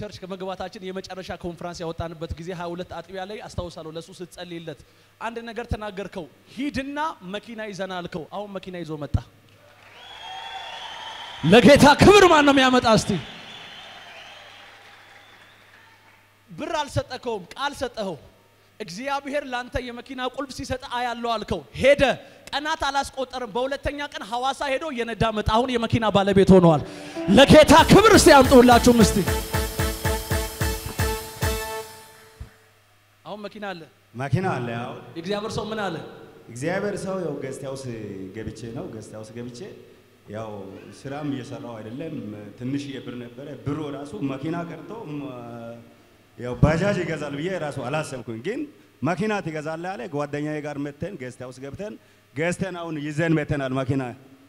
ቸርች ከመግባታችን የመጨረሻ ኮንፈረንስ ያወጣንበት ጊዜ 22 አጥቢያ ላይ አስታውሳለሁ። ለሱ ስትጸልይለት አንድ ነገር ተናገርከው፣ ሂድና መኪና ይዘና አልከው። አሁን መኪና ይዞ መጣ። ለጌታ ክብር ማን ነው የሚያመጣ? እስቲ ብር አልሰጠከውም፣ ቃል ሰጠኸው። እግዚአብሔር ላንተ የመኪና ቁልፍ ሲሰጥ አያለው አልከው። ሄደ። ቀናት አላስቆጠርም። በሁለተኛ ቀን ሐዋሳ ሄዶ የነዳ መጣ። አሁን የመኪና ባለቤት ሆነዋል። ለጌታ ክብር እስቲ አምጡላችሁም እስቲ አሁን መኪና አለ። መኪና አለ። ያው የእግዚአብሔር ሰው ምን አለ? እግዚአብሔር ሰው ያው ገስት ሃውስ ገብቼ ነው ገስት ሃውስ ገብቼ ያው ስራም እየሰራው አይደለም። ትንሽ የብር ነበረ። ብሩ ራሱ መኪና ቀርቶ ም- ያው ባጃጅ ይገዛል ብዬ ራሱ አላሰብኩኝ። ግን መኪና ትገዛለህ አለ። ጓደኛዬ ጋር መተን ገስት ሃውስ ገብተን ገዝተን አሁን ይዘን መተናል መኪና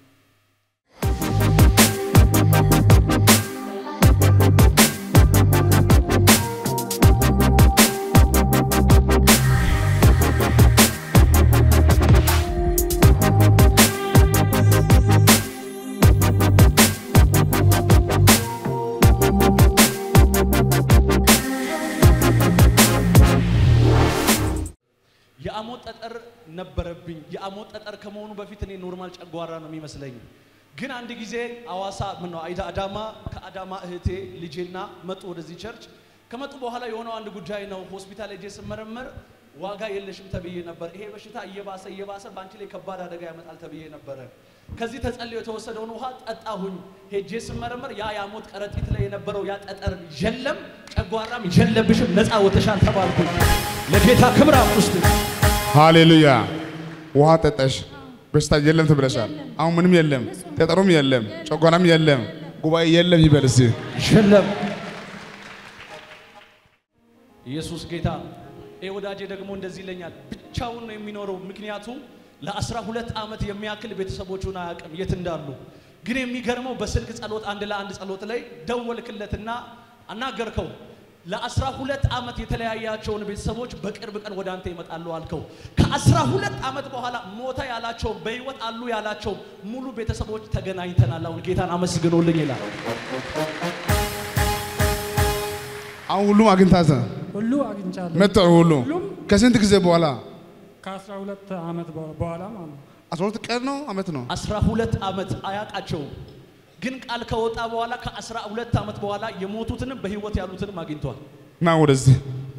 የአሞት ጠጠር ነበረብኝ። የአሞት ጠጠር ከመሆኑ በፊት እኔ ኖርማል ጨጓራ ነው የሚመስለኝ። ግን አንድ ጊዜ አዋሳ ምን ነው አይዳ አዳማ ከአዳማ እህቴ ልጄና መጡ ወደዚህ ቸርች። ከመጡ በኋላ የሆነው አንድ ጉዳይ ነው። ሆስፒታል ሄጄ ስመረመር ዋጋ የለሽም ተብዬ ነበር። ይሄ በሽታ እየባሰ እየባሰ በአንቺ ላይ ከባድ አደጋ ያመጣል ተብዬ ነበረ። ከዚህ ተጸልዮ የተወሰደውን ውሃ ጠጣሁኝ። ሄጄ ስመረመር ያ የአሞት ከረጢት ላይ የነበረው ያ ጠጠር የለም፣ ጨጓራም የለብሽም፣ ነፃ ወተሻል ተባልኩኝ። ለጌታ ክብር አምጡ እስቲ። ሃሌሉያ። ውሃ ጠጠሽ፣ በሽታ የለም ትብለሻል። አሁን ምንም የለም፣ ጠጠሩም የለም፣ ጨጓራም የለም፣ ጉባኤ የለም ይበል እስቲ። የለም። ኢየሱስ ጌታ። ይህ ወዳጄ ደግሞ እንደዚህ ይለኛል፣ ብቻውን ነው የሚኖረው። ምክንያቱም ለአስራ ሁለት ዓመት የሚያክል ቤተሰቦቹን አያውቅም የት እንዳሉ። ግን የሚገርመው በስልክ ጸሎት አንድ ለአንድ ጸሎት ላይ ደወልክለትና አናገርከው። ለአስራ ሁለት ዓመት የተለያያቸውን ቤተሰቦች በቅርብ ቀን ወደ አንተ ይመጣሉ አልከው። ከአስራ ሁለት ዓመት በኋላ ሞተ ያላቸውም በሕይወት አሉ ያላቸውም ሙሉ ቤተሰቦች ተገናኝተናል። አሁን ጌታን አመስግኖልኝ ይላል። አሁን ሁሉም አግኝታተ ሁሉ አግኝቻለሁ። መጥተው ሁሉ ሁሉም ከስንት ጊዜ በኋላ ከአስራ ሁለት ዓመት በ- በኋላ ማለት ነው። አስራ ሁለት ቀን ነው አመት ነው አስራ ሁለት ዓመት አያውቃቸውም። ግን ቃል ከወጣ በኋላ ከአስራ ሁለት ዓመት በኋላ የሞቱትንም በሕይወት ያሉትንም አግኝቷል። ና ወደዚህ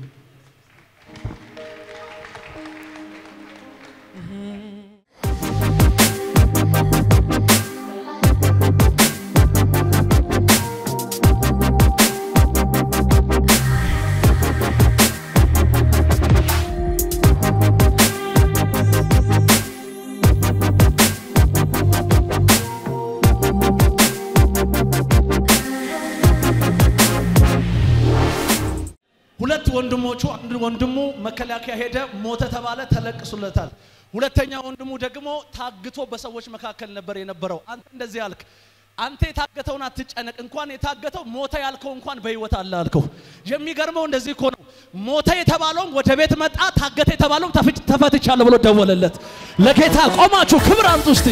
ሁለት ወንድሞቹ አንድ ወንድሙ መከላከያ ሄደ፣ ሞተ ተባለ፣ ተለቅሱለታል። ሁለተኛ ወንድሙ ደግሞ ታግቶ በሰዎች መካከል ነበር የነበረው። አንተ እንደዚህ አልክ፣ አንተ የታገተውን አትጨነቅ፣ እንኳን የታገተው ሞተ ያልከው እንኳን በሕይወት አለ አልከው። የሚገርመው እንደዚህ እኮ ነው። ሞተ የተባለውም ወደ ቤት መጣ፣ ታገተ የተባለውም ተፍች- ተፈትቻለሁ ብሎ ደወለለት። ለጌታ ቆማችሁ ክብር አምጡ እስቲ።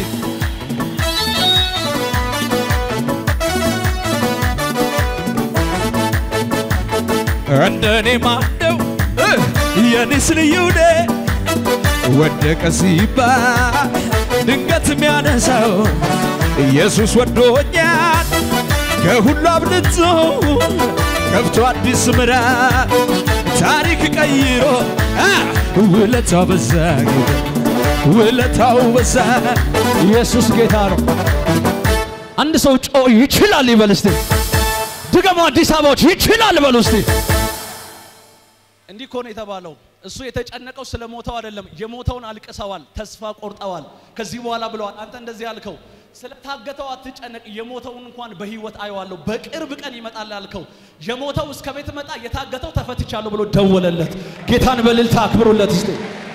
እንደኔ ማነው የኔስ ልዩ ነ ወደቀ ሲባል ድንገት የሚያነሳው ኢየሱስ ወዶኛል ከሁሉ አብልጦ ከፍቶ አዲስ ምዕራፍ ታሪክ ቀይሮ አ፣ ውለታው በዛ ውለታው በዛ ኢየሱስ ጌታ ነው። አንድ ሰው ጮ ይችላል ይበል እስቲ። ድገሙ አዲስ አበባዎች ይችላል በሉ እስቲ። እንዲህ እኮ ነው የተባለው። እሱ የተጨነቀው ስለ ሞተው አይደለም። የሞተውን አልቅሰዋል፣ ተስፋ ቆርጠዋል። ከዚህ በኋላ ብለዋል። አንተ እንደዚህ ያልከው ስለ ታገተው አትጨነቅ፣ የሞተውን እንኳን በህይወት አየዋለሁ፣ በቅርብ ቀን ይመጣል ያልከው የሞተው እስከ ቤት መጣ፣ የታገተው ተፈትቻለሁ ብሎ ደወለለት። ጌታን በእልልታ አክብሩለት እስቲ።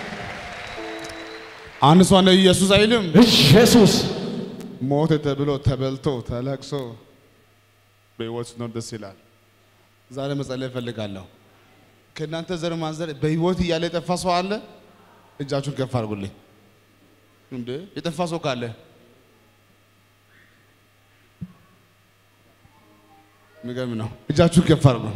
አንድ ሰው ነው ኢየሱስ አይልም። ኢየሱስ ሞተ ተብሎ ተበልቶ ተለቅሶ በህይወት ነው ደስ ይላል። ዛሬ መጸለይ እፈልጋለሁ። ከእናንተ ዘር ማንዘር በህይወት እያለ የጠፋ ሰው አለ? እጃችሁን ከፍ አድርጉልኝ። እንዴ የጠፋ ሰው ካለ የሚገርም ነው። እጃችሁ ከፍ አድርጉ።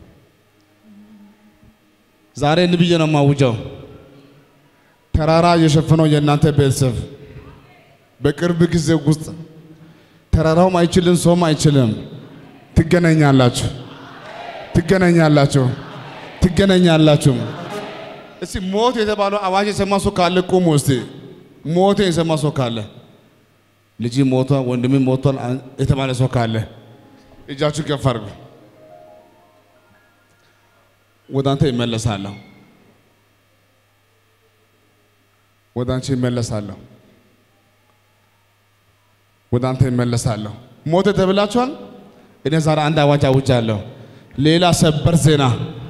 ዛሬ እንዲህ ብዬ ነው የማውጀው። ተራራ የሸፈነው የእናንተ ቤተሰብ በቅርብ ጊዜ ውስጥ ተራራውም አይችልም፣ ሰውም አይችልም። ትገናኛላችሁ፣ ትገናኛላችሁ፣ ትገናኛላችሁ። እስቲ ሞት የተባለው አዋጅ የሰማ ሰው ካለ ቁሙ። እስቲ ሞት የሰማ ሰው ካለ ልጅ ሞቷል፣ ወንድሜ ሞቷል አን- የተባለ ሰው ካለ እጃችሁ ከፍ አድርጉ። ወደ አንተ ይመለሳለሁ፣ ወደ አንቺ ይመለሳለሁ፣ ወደ አንተ ይመለሳለሁ። ሞት ተብላችኋል። እኔ ዛሬ አንድ አዋጅ አውጃለሁ። ሌላ ሰበር ዜና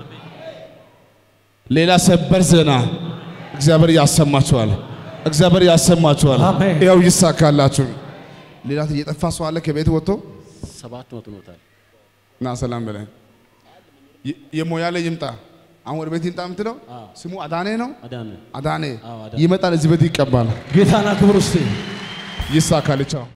ሌላ ሰበር ዜና እግዚአብሔር ያሰማችኋል። እግዚአብሔር ያሰማችኋል። አሜን። ያው ይሳካላችሁ። ሌላ እየጠፋ ሰው አለ ከቤት ወጥቶ ሰባት መቶ ኖታል። ና ሰላም በላይ የሞያሌ ይምጣ። አሁን ወደ ቤት ይምጣ የምትለው ስሙ አዳኔ ነው። አዳነ አዳኔ አዎ፣ አዳኔ። ይመጣል፣ እዚህ ቤት ይቀባል። ጌታና ክብር ውስጥ ይሳካል። ቻው